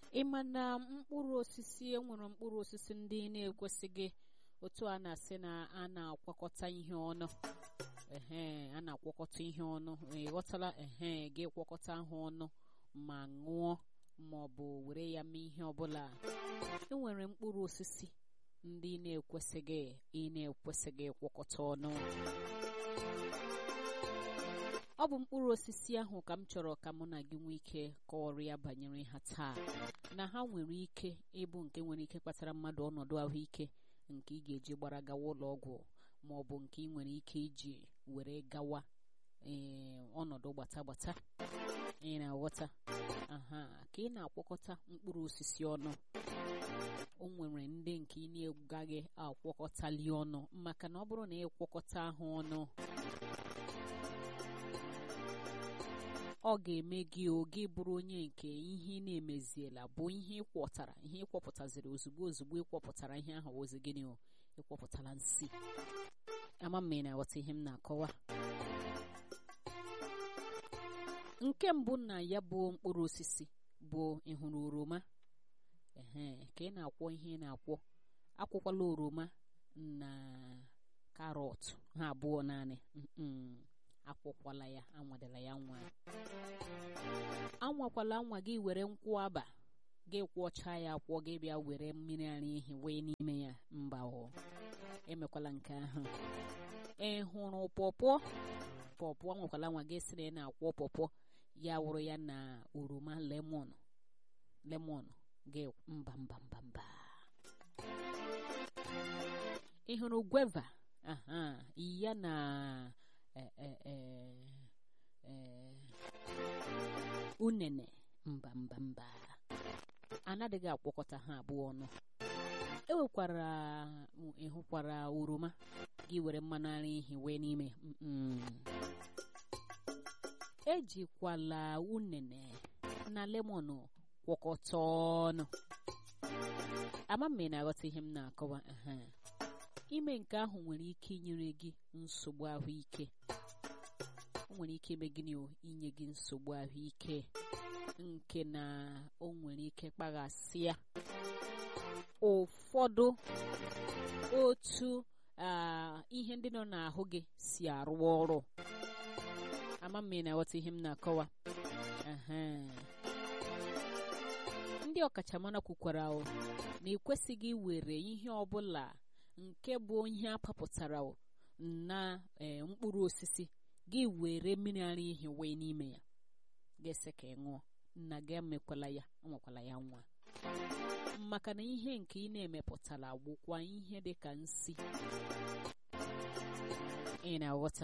ịma na mkpụrụ osisi enwere mkpụrụ osisi ndị na-ekwesịghị otu a na-asị na a na-akwakọta ihe ọnụ ehe a na-akwakọta ihe ọnụ ịghọtala ehe gị kwakọta ha ọnụ ma ṅụọ ma ọ bụ were ya mee ihe ọbụla enwere mkpụrụ osisi ndị na-ekwesịghị ị na-ekwesịghị ịkwakọta ọnụ ọ bụ mkpụrụ osisi ahụ ka m chọrọ ka mụ na gị nwee ike kọọrọ ya banyere ha taa na ha nwere ike ịbụ nke nwere ike kpatara mmadụ ọnọdụ ahụike nke ị ga-eji gbara gawa ụlọ ọgwụ ma ọ bụ nke ị nwere ike iji were gawa ee ọnọdụ gbata gbata ị na-aghọta aha ka ị na-akwọkọta mkpụrụ osisi ọnụ o nwere ndị nke ị na-agaghị akwọkọtali ọnụ maka na ọ bụrụ na ị kwọkọta ha ọnụ ọ ga-eme gị oge bụrụ onye nke ihe na-emeziela bụ ihe ịkwọtara ihe ịkwọpụtaziri ozugbo ozugbo ịkwọpụtara ihe ahụ ozi gịnị o ịkwọpụtara nsị ama mma ị na-aghọta ihe m na-akọwa nke mbụ na ya bụ mkpụrụ osisi bụ ịhụrụ oroma ehe ka ị na-akwọ ihe ị na-akwọ akwụkwala oroma na karọt ha abụọ naanị akwụkwala ya anwadela ya nwa anwakwala nwa gị were nkwụ aba gị kwọchaa ya akwọ gị bịa were mmiri ara ehi wee n'ime ya mba ọ emekwala nke ahụ ị hụrụ pọpọ pọpọ anwakwala nwa gị sị na ị na-akwọ pọpọ ya wụrụ ya na oroma lemon lemon gị mba mba mba mba ị hụrụ gweva aha ya na unene mba mba mba anaghịghị akwọkọta ha abụọ ọnụ ewekwara ịhụkwara oroma gị were mmanụ ara ehi wee n'ime ejikwala unene na lemon kwọkọta ọnụ ama m na-aghọta ihe m na-akọwa ime nke ahụ nwere ike inyere gị nsogbu ahụike o nwere ike ime gịnị inye gị nsogbu ahụike nke na o nwere ike kpaghasịa ụfọdụ otu ihe ndị nọ n'ahụ gị si arụ ọrụ ama m na-aghọta ihe m na-akọwa ndị ọkachamara kwukwara na ekwesịghị iwere ihe ọbụla nke bụ ihe apapụtara na mkpụrụ osisi gị were mmiri ara ehi wee n'ime ya ga-ese ka ị ṅụọ nna gị emekwala ya nwekwala ya nwa maka na ihe nke ị na-emepụtara gwụkwa ihe dị ka nsi ị na-aghọta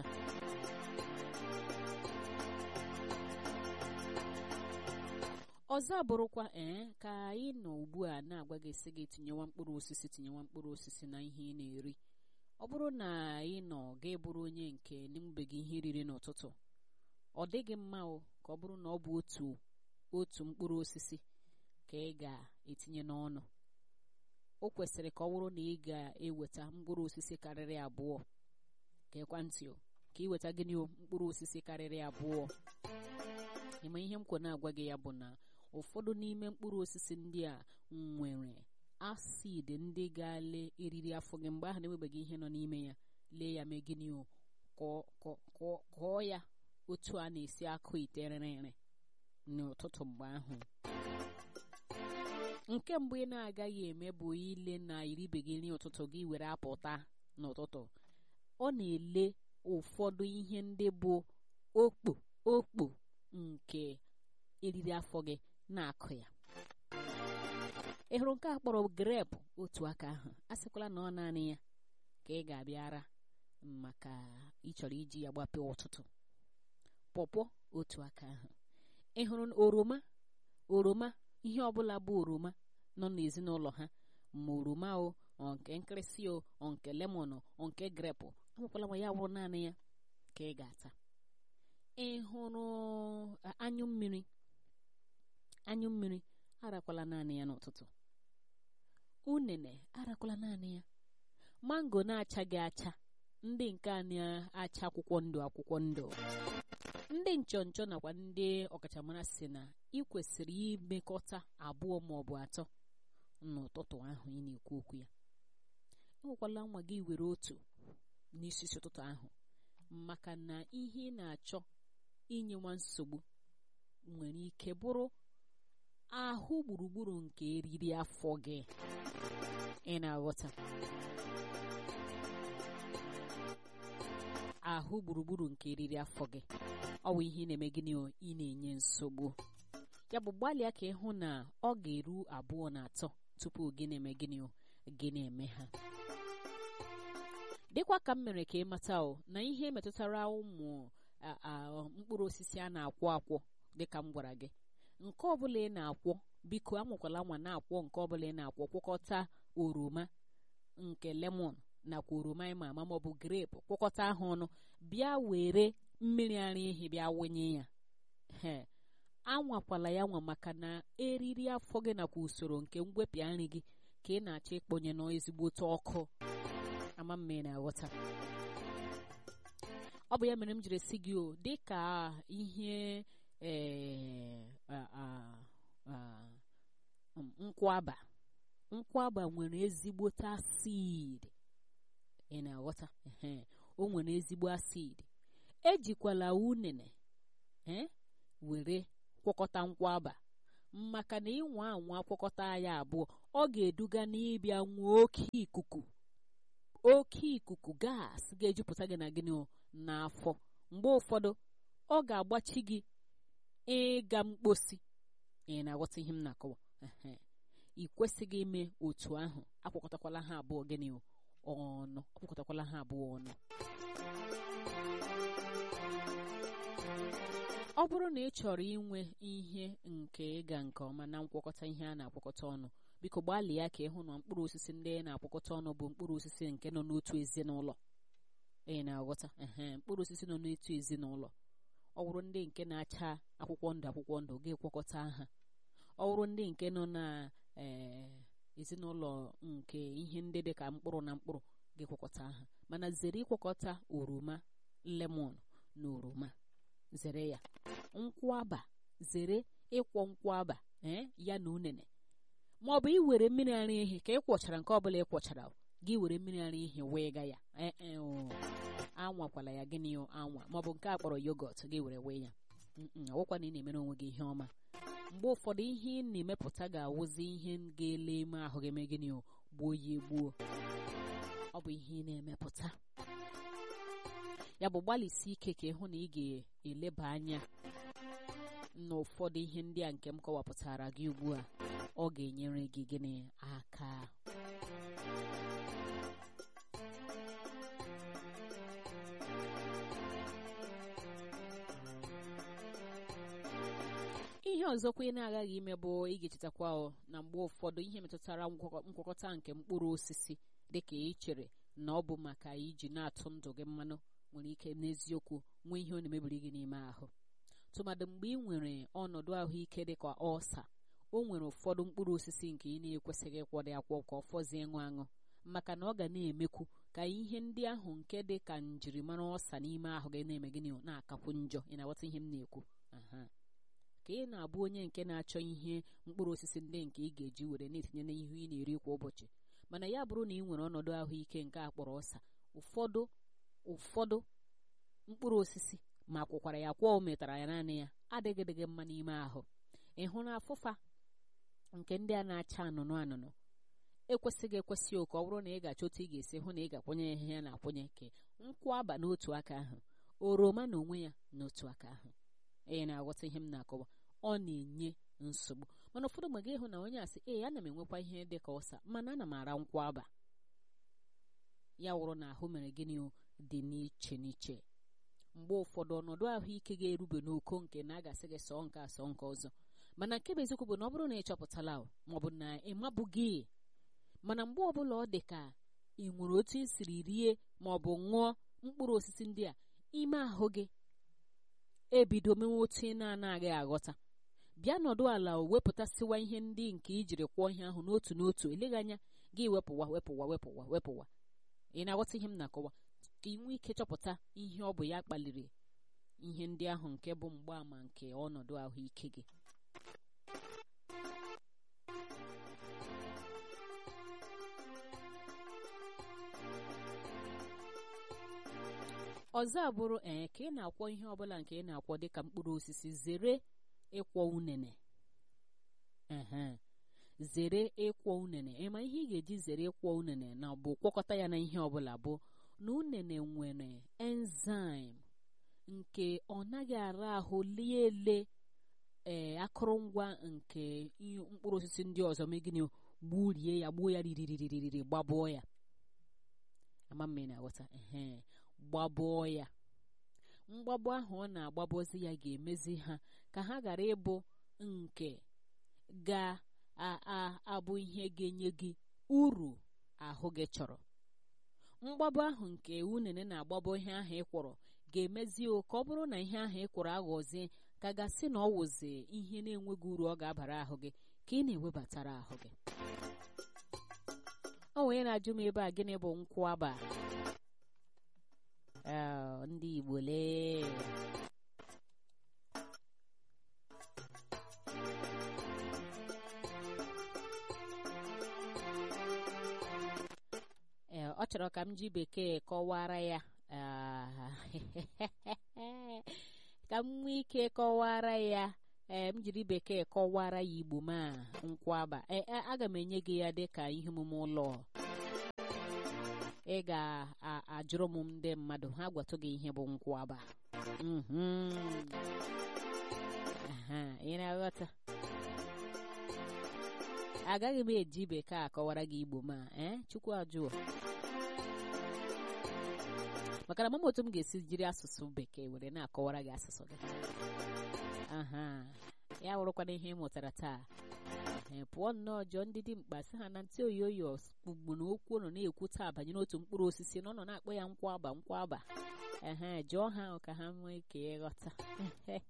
ọzọ abụrụkwa ee ka anyị nọ ugbu a na-agwa gị sị gị tinyewa mkpụrụ osisi tinyewa mkpụrụ osisi na ihe ị na-eri ọ bụrụ na ị nọ ga bụrụ onye nke n'emebeghị ihe riri n'ụtụtụ ọ dịghị mma o ka ọ bụrụ na ọ bụ otu otu mkpụrụ osisi ka ị ga-etinye n'ọnụ o kwesịrị ka ọ bụrụ na ị ga-eweta mkpụrụ osisi karịrị abụọ ka ekwentị o ka ị weta gịnị mkpụrụ osisi karịrị abụọ ịma ihe m kwe na-agwa gị ya bụ na ụfọdụ n'ime mkpụrụ osisi ndị a nwere acid ndị ga-ale eriri afọ gị mgbe ahụ na-enwebeghị ihe nọ n'ime ya lee ya mee gịnị kọọ ya otu a na-esi akụ ite rịrịrị n'ụtụtụ mgbe ahụ nke mbụ ị na-agaghị eme bụ ile na iribeghị nri ụtụtụ gị were apụta n'ụtụtụ ọ na-ele ụfọdụ ihe ndị bụ okpo okpo nke eriri afọ gị na-akụ ya ị hụrụ nke a kpọrọ grepụ otu aka ahụ a sịkwala na ọ naanị ya ka ị ga-abịara maka ịchọrọ iji ya gbapee ụtụtụ pọpọ otu aka ahụ ị hụrụ oroma oroma ihe ọbụla bụ oroma nọ n'ezinụlọ ha ma oroma o nke nkịrịsị o nke lemon o nke grepụ amụkwala ma ya wụrụ naanị ya ka ị ga-ata ị hụrụ anyụ mmiri anyụ mmiri arakwala naanị ya n'ụtụtụ unene arakwala naanị ya mango na-achaghị acha ndị nke a na-acha akwụkwọ ndụ akwụkwọ ndụ ndị nchọnchọ nakwa ndị ọkachamara si na ị kwesịrị imekọta abụọ ma ọ bụ atọ n'ụtụtụ ahụ ị na-ekwu okwu ya enwekwala nwa gị were otu n'isi ụtụtụ ahụ maka na ihe ị na-achọ inye nwa nsogbu nwere ike bụrụ ahụ gburugburu nke eriri afọ gị ị na-aghọta ahụ gburugburu nke eriri afọ gị ọ bụ ihe ị na-eme gịnị ị na-enye nsogbu ya bụ gbalịa ka ịhụ na ọ ga-eru abụọ na atọ tupu gị na-eme gịnị gị na-eme ha dịkwa ka m mere ka ị mata o na ihe metụtara ụmụ mkpụrụ osisi a na-akwọ akwọ dịka m gwara gị nke ọbụla ị na-akwọ biko anwakwala nwa na-akwọ nke ọbụla ị na-akwọ kwọkọta oroma nke lemon nakwa oroma ịma ama maọbụ grape kwọkọta ha ọnụ bịa were mmiri ara ehi bịa wụnye ya ee anwakwala ya nwa maka na eriri afọ gị nakwa usoro nke ngwepịa nri gị ka ị na-achọ ịkpọnye n'ezigbote ọkụ ama mma ị na-aghọta ọ bụ ya mere m jiri si gị o dị ka ihe nkwaba nkwaba nwere ezigbote acid ị na-aghọta o nwere ezigbo acid ejikwala unene were kwọkọta nkwaba maka na ịnwa anwa kwọkọta ya abụọ ọ ga-eduga n'ịbịa nwee oke ikuku oke ikuku gas ga-ejupụta gị na gịnị n'afọ mgbe ụfọdụ ọ ga-agbachi gị ịga mkposi ị na-aghọta ihe m na-akọwa ị kwesịghị ime otu ahụ akwakọtakwala ha abụọ gịnị ọnụ akwakọtakwala ha abụọ ọnụ ọ bụrụ na ị chọrọ inwe ihe nke ịga nke ọma na nkwakọta ihe a na-akwakọta ọnụ biko gbalịa ka ịhụ na mkpụrụ osisi ndị na-akwakọta ọnụ bụ mkpụrụ osisi nke nọ n'otu ezinụlọ ị na-aghọta mkpụrụ osisi nọ n'otu ezinụlọ ọ bụrụ ndị nke na-acha akwụkwọ ndụ akwụkwọ ndụ ga-ekwekọta ha ọ bụrụ ndị nke nọ na ezinụlọ nke ihe ndị dị ka mkpụrụ na mkpụrụ ga-ekwekọta ha mana zere ịkwekọta oroma lemon na oroma zere ya nkwụaba zere ịkwọ nkwụaba ee ya na unene ma ọ bụ iwere mmiri ara ehi ka ị kwọchara nke ọbụla ị kwọchara gị were mmiri ara ehi wee ga ya ee anwakwala ya gịnị anwa ma ọ bụ nke a kpọrọ yogọt gị were wee ya ọgwụkwa na ị na-emere onwe gị ihe ọma mgbe ụfọdụ ihe ị na-emepụta ga-awụzi ihe ga-ele ime ahụ gị eme gịnị gbuo ya egbuo ọ bụ ihe ị na-emepụta ya bụ gbalịsi ike ka ịhụ na ị ga-eleba anya n'ụfọdụ ihe ndị a nke m kọwapụtara gị ugbu a ọ ga-enyere gị gịnị aka ihe ọzọkwa ị na-agaghị ime bụ ị ga-echetakwa na mgbe ụfọdụ ihe metụtara nkwakọta nke mkpụrụ osisi dịka ị chere na ọ bụ maka iji na-atụ ndụ gị mmanụ nwere ike n'eziokwu nwee ihe ọ na-emebiri gị n'ime ahụ tụmadị mgbe ị nwere ọnọdụ ahụike dịka ọsa o nwere ụfọdụ mkpụrụ osisi nke ị na-ekwesịghị ịkwọdị akwọ ka ọ fọzie ịṅụ aṅụ maka na ọ ga na-emekwu ka ihe ndị ahụ nke dị ka njirimara ọsa n'ime ahụ gị na-eme gịnị na-akakwu njọ ị na-aghọta ihe m na-ekwu ka ị na-abụ onye nke na-achọ ihe mkpụrụ osisi ndị nke ị ga-eji were na-etinye n'ihu ị na-eri kwa ụbọchị mana ya bụrụ na ị nwere ọnọdụ ahụike nke a kpọrọ ọsa ụfọdụ ụfọdụ mkpụrụ osisi ma kwụkwara ya kwọ o metara ya naanị ya adịgịdịghị mma n'ime ahụ ị hụ na afụfa nke ndị a na-acha anụnụ anụnụ ekwesịghị ekwesị oke ọ bụrụ na ị ga-achọ otu ị ga-esi hụ na ị ga-akwanye ihe ya na-akwanye ke nkwụ aba n'otu aka ahụ oroma na onwe ya n'otu aka ahụ ị na-aghọta ihe m na-akọwa ọ na-enye nsogbu mana ụfọdụ mgbe ịhụ na onye asị ee ana m enwekwa ihe dị ka ọsa mana ana m ara nkwụ aba ya wụrụ na ahụ mere gịnị dị n'iche n'iche mgbe ụfọdụ ọnọdụ ahụike ga-erube n'oko nke na a ga-asị gị sọọ nke a sọọ nke ọzọ mana nke bụ eziokwu bụ na ọ bụrụ na ị chọpụtala maọbụ na ị mabụghị mana mgbe ọbụla ọ dị ka ị nwere otu ị siri rie maọbụ ṅụọ mkpụrụ osisi ndị a ime ahụ gị ebido mewe otu ị na-anaghị aghọta bịa nọdụ ala wepụtasịwa ihe ndị nke ijiri kwụọ ihe ahụ n'otu n'otu eleghị anya gị wepụwa wepụwa wepụwa wepụwa ị na-aghọta ihe m na-akọwa ka ị nwee ike chọpụta ihe ọ bụ ya kpaliri ihe ndị ahụ nke bụ mgbaàmà nke ọnọdụ ahụike gị ọzọ abụrụ ee ka ị na-akwọ ihe ọbụla nke ị na-akwọ dịka mkpụrụ osisi zere ịkwọ unene ehe zere ịkwọ unene ịma ihe ị ga-eji zere ịkwọ unene na bụ kwọkọta ya na ihe ọbụla bụ na unene nwere enzyme nke ọ naghị ara ahụ lie ele ee akụrụngwa nke mkpụrụ osisi ndị ọzọ megịnị gburie ya gbuo ya ririririri gbabụọ ya ama mma ị na-aghọta ehe gbabụọ ya mgbabụ ahụ ọ na-agbabọzi ya ga-emezi ha ka ha ghara ịbụ nke ga-abụ ihe ga-enye gị uru ahụ gị chọrọ mgbabụ ahụ nke unene na-agbabọ ihe ahụ ị kwọrọ ga-emezi ka ọ bụrụ na ihe ahụ ị kwọrọ aghọzie ka gasị na ọ wụzi ihe na-enweghị uru ọ ga-abara ahụ gị ka ị na-ewebatara ahụ gị ọ onye na-ajụ m ebe a gịnị bụ nkwụaba ndị Igbo lee ee ọ chọrọ ka m ji bekee kọwara ya ka m nwee ike kọwara ya ee m jiri bekee kọwara ya igbo ma nkwaba ee aga m enye gị ya dịka ihe omume ụlọ ị ga-ajụrụ m ndị mmadụ ha gwatụ gị ihe bụ nkwaba ị na-aghọta agaghị m eji bekee akọwara gị igbo ma ee chukwu ajụọ maka na mama otu m ga-esi jiri asụsụ bekee were na-akọwara gị asụsụ gị aha ya wụrụkwana ihe ị mụtara taa ee pụọ nnọọ jọọ ndị dị mkpa sị ha na ntị oyoyo ugbu na okwu nọ na-ekwu taa banyere otu mkpụrụ osisi na ọ nọ na-akpọ ya nkwaba nkwaba ehe jụọ ha ka ha nwee ike ịghọta